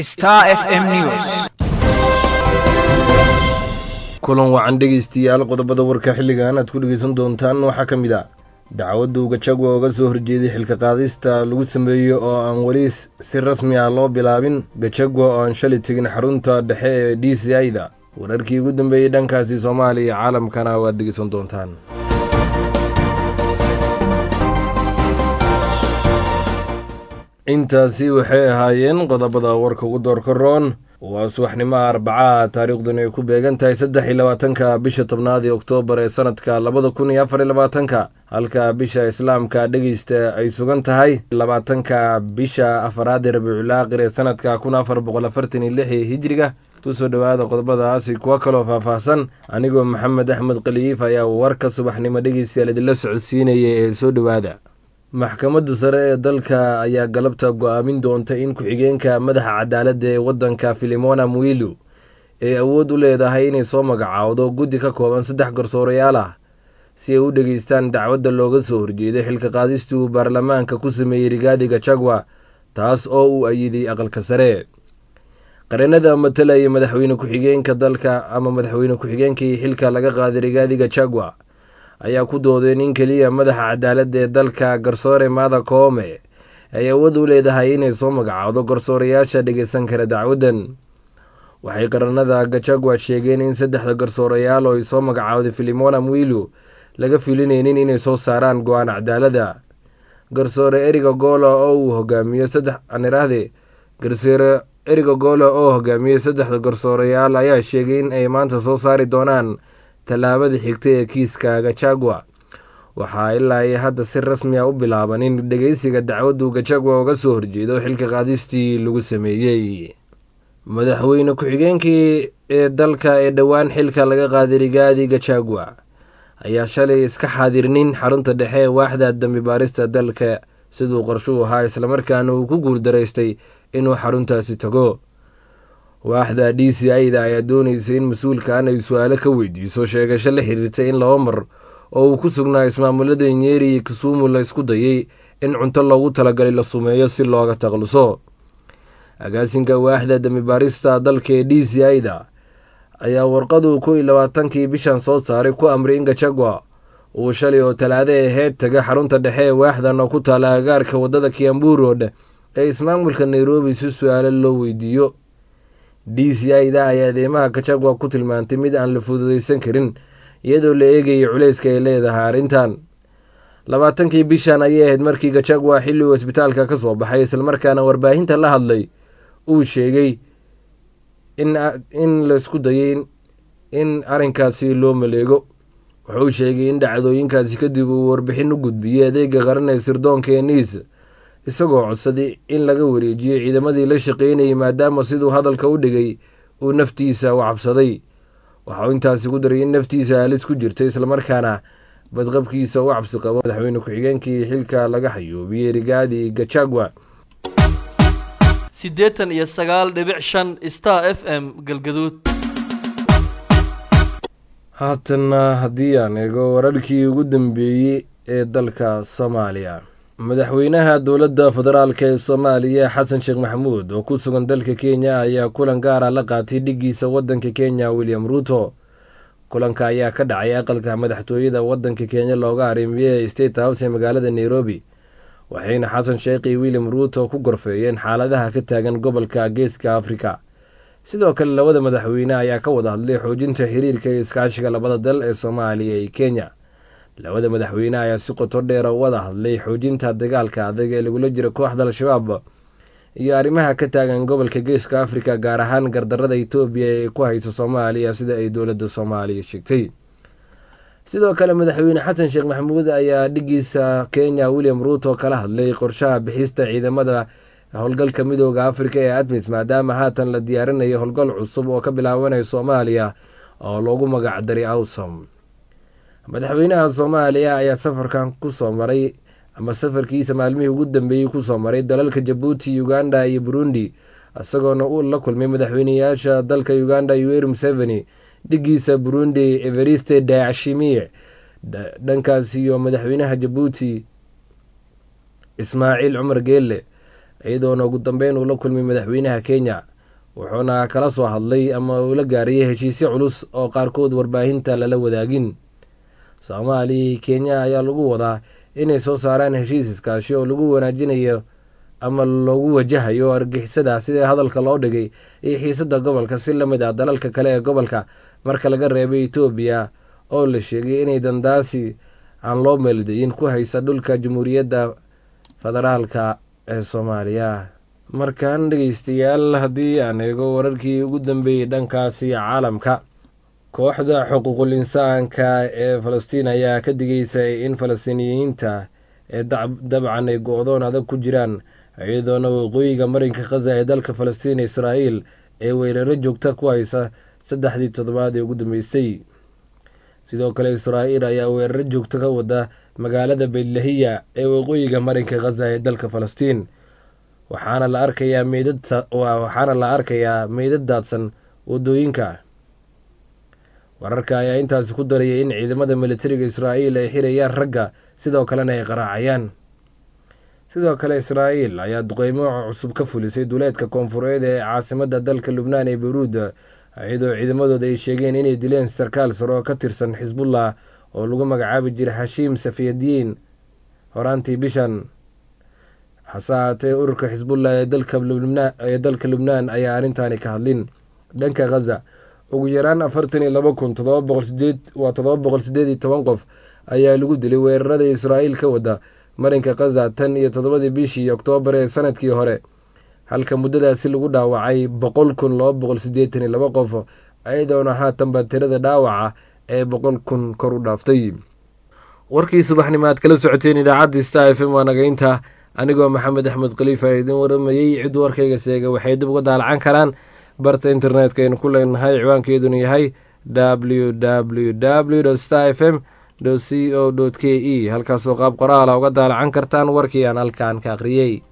Star FM News. kulan wacan dhegaystayaal qodobada warka xilligan aad ku dhegaysan doontaan waxaa ka mid a dacwaddu gajagwa oga soo horjeeday xilka qaadista lagu sameeyo oo aan weli si rasmi ah loo bilaabin gajagwa oo aan shalay tegin xarunta dhexe ee d c i-da wararkii ugu dambeeyey dhankaasi soomaaliya iyo caalamkana waad dhegaysan doontaan intaasi waxay ahaayeen qodobada warka ugu doorka roon waa subaxnimaha arbacaha taariikhduna ay ku beegan tahay saddex iyo labaatanka bisha tobnaad ee oktoobar ee sanadka labada kun iyo afar iyo labaatanka halka bisha islaamka dhegeysta ay sugan tahay labaatanka bisha afaraad ee rabiiculaaqir ee sanadka kun afar boqol afartan iyo lix ee hijriga kusoo dhowaada qodobadaasi kuwo kaloo faahfaahsan anigoo maxamed axmed khaliif ayaa warka subaxnimo dhegeystayaal idinla socodsiinaya ee soo dhowaada maxkamadda sare ee dalka ayaa galabta go-aamin doonta in ku-xigeenka madaxa cadaaladda ee waddanka filimona mwilu ay awood u leedahay inay soo magacaawdo guddi ka kooban saddex garsoorayaal ah si ay u dhegeystaan dacwadda looga soo horjeeday xilka qaadistii uu baarlamaanka ku sameeyey rigaadi gajagwa taas oo uu ayiday aqalka sare qareenada matalaya madaxweyne ku-xigeenka dalka ama madaxweyne ku-xigeenkii xilka laga qaaday rigaadi gajagwa ayaa ku doodeen in keliya madaxa cadaaladda ee dalka garsoore maada koome ay awood u leedahay inay soo magacaawdo garsoorayaasha dhegeysan kara dacwaddan waxay qaranada gajagwa sheegeen in saddexda garsoorayaal oo ay soo magacaawday filimona mwilu laga filinaynin inay soo saaraan go-aan cadaaladda garsoore eriga goola oo uu hogaamiyo saddex anirahde garsoore eriga goola oo hogaamiyey saddexda garsoorayaal ayaa sheegay in ay maanta soo saari doonaan tallaabada xigta ee kiiska gajagwa waxaa ilaa ay hadda si rasmi a u bilaaban in dhegeysiga dacwaddu gajagwa uga soo horjeedo xilka qaadistii lagu sameeyey madaxweyne ku-xigeenkii ee dalka ee dhowaan xilka laga qaaday rigaadi gajagwa ayaa shalay iska xaadirnin xarunta dhexe ee waaxda dambi baarista dalka siduu qorshuu ahaa islamarkaana uu ku guuldaraystay inuu xaruntaasi tago waaxda d c i-da ayaa dooneysay in mas-uulkan ay su-aalo ka weydiiso sheegasho la xiriirtay in laba mar oo uu ku sugnaa ismaamulada nyeri iyo kisumu la isku dayay in cunto loogu talagalay la sumeeyo si looga takluso agaasinka waaxda dambibaarista dalka ee d c i-da ayaa warqadu kow iyo labaatankii bishan soo saaray ku amray in gajagwa uu shalay oo talaado aheyd taga xarunta dhexe ee waaxdan oo ku taala agaarka waddada kiambu road ee ismaamulka nairobi si su-aalo loo weydiiyo d c i-da ayaa adeemaha gajagwa ku tilmaantay mid aan la fududeysan karin iyadoo la eegayay culeyska ay leedahay arrintan labaatankii bishan ayay ahayd markii gajagwa xilli uu isbitaalka ka soo baxay islamarkaana warbaahinta la hadlay uu sheegay in laisku dayay in arrinkaasi loo maleego wuxuu sheegay in dhacdooyinkaasi kadib uu warbixin u gudbiyey adeega qaran ee sirdoonka ee niis isagoo codsaday in laga wareejiyo ciidamadii la shaqeynayay maadaama siduu hadalka u dhigay uu naftiisa u cabsaday waxauu intaasi ku daray in naftiisa halis ku jirtay islamarkaana badqabkiisa u cabsi qabo madaxweyne ku-xigeenkii xilka laga xayoobiyey rigaadi gajagwa siddeetan iyo sagaal dhibic shan star f m galgaduud haatanna haddii aan eego wararkii ugu dambeeyey ee dalka soomaaliya madaxweynaha dowladda federaalk ee soomaaliya xasan sheekh maxamuud oo ku sugan dalka kenya ayaa kulan gaara la qaatay dhiggiisa waddanka kenya william ruuto kulanka ayaa ka dhacay aqalka madaxtooyada waddanka kenya looga arrimiye ee state house ee magaalada nairobi waxayna xasan sheekh iyo william ruuto ku gorfeeyeen xaaladaha ka taagan gobolka geeska afrika sidoo kale labada madaxweyne ayaa ka wada hadlay xoojinta xiriirka iyo iskaashiga labada dal ee soomaaliya iyo kenya labada madaxweyne ayaa si qoto dheera u wada hadlay xoojinta dagaalka adag ee lagula jiro kooxda al-shabaab iyo arrimaha ka taagan gobolka geeska afrika gaar ahaan gardarada etoobiya ee ku haysa soomaaliya sida ay dowladda soomaaliya sheegtay sidoo kale madaxweyne xasan sheekh maxamuud ayaa dhigiisa kenya william ruuto kala hadlay qorshaha bixista ciidamada howlgalka midooda afrika ee admis maadaama haatan la diyaarinayo howlgal cusub oo ka bilaabanaya soomaaliya oo loogu magacdaray awsom madaxweynaha soomaaliya ayaa safarkan kusoo maray ama safarkiisa maalmihii ugu dambeeyey kusoo maray dalalka jabuuti uganda iyo burundi isagoona uu la kulmay madaxweyneyaasha dalka uganda yoweri museveni dhigiisa burundi everiste dashimiye dhankaas iyo madaxweynaha jabuuti ismaaciil cumar geelle iyadoona ugu dambeyn uu la kulmay madaxweynaha kenya wuxuuna kala soo hadlay ama uu la gaariyay heshiisyo culus oo qaarkood warbaahinta lala wadaagin soomaaliya iyo kenya ayaa lagu wadaa inay soo saaraan heshiis iskaashi oo lagu wanaajinayo ama loogu wajahayo argixisada sida hadalka loo dhigay iyo xiisada gobolka si lamid ah dalalka kale ee gobolka marka laga reebay etoobiya oo la sheegay inay dandaasi aan loo meeldayin ku haysa dhulka jamhuuriyadda federaalka ee soomaaliya markaan dhegeystayaal haddii aan eego wararkii ugu dambeeyey dhankaasi caalamka kooxda xuquuqul insaanka ee falastiin ayaa ka digeysay in falastiiniyiinta ee dabcan ay go-doon adag ku jiraan iyadoona waqooyiga marinka khaza ee dalka falastiin israa'iil ee weeraro joogta ku haysa saddexdii toddobaad ee ugu dambeysay sidoo kale israa'iil ayaa weeraro joogto ka wada magaalada beydlahiya ee waqooyiga marinka khaza ee dalka falastiin waxaana la arkayaa meydad waxaana la arkayaa meydad daadsan wadooyinka wararka ayaa intaasi ku darayay in ciidamada militariga israa'iil ay xirayaan ragga sidoo kalena ay qaraacayaan sidoo kale israa'iil ayaa duqeymo cusub ka fulisay duleedka koonfureed ee caasimadda dalka lubnaan ee beyruud iyadoo ciidamadooda ay sheegeen inay dileen sarkaal sare oo ka tirsan xisbullah oo lagu magacaabi jiray xashiim safiyadiin horaantii bishan hase haatee ururka xisbullah ee dalka lubnaan ayaa arrintaani ka hadlin dhanka khaza ugu yaraan afartan iyo laba kun todoba boqol sideed waa todoba boqol sideed iyo toban qof ayaa lagu dilay weerarada israa'iil ka wada marinka khaza tan iyo toddobadii bishii oktoobar ee sanadkii hore halka muddadaasi lagu dhaawacay boqol kun laba boqol sideetan iyo laba qof iyadoona haatanba tirada dhaawaca ee boqol kun kor u dhaaftay warkii subaxnimo aad kala socoteen idaacadda star f m waa nagaynta anigoo maxamed axmed khaliifa idin waramayey cid warkayga seega waxay dib uga daalacan karaan barta internetka aynu ku leenahay ciwaankeeduna yahay w w w star f m c o k e halkaasoo qaab qoraala uga daalacan kartaan warkii aan halkaan ka akhriyey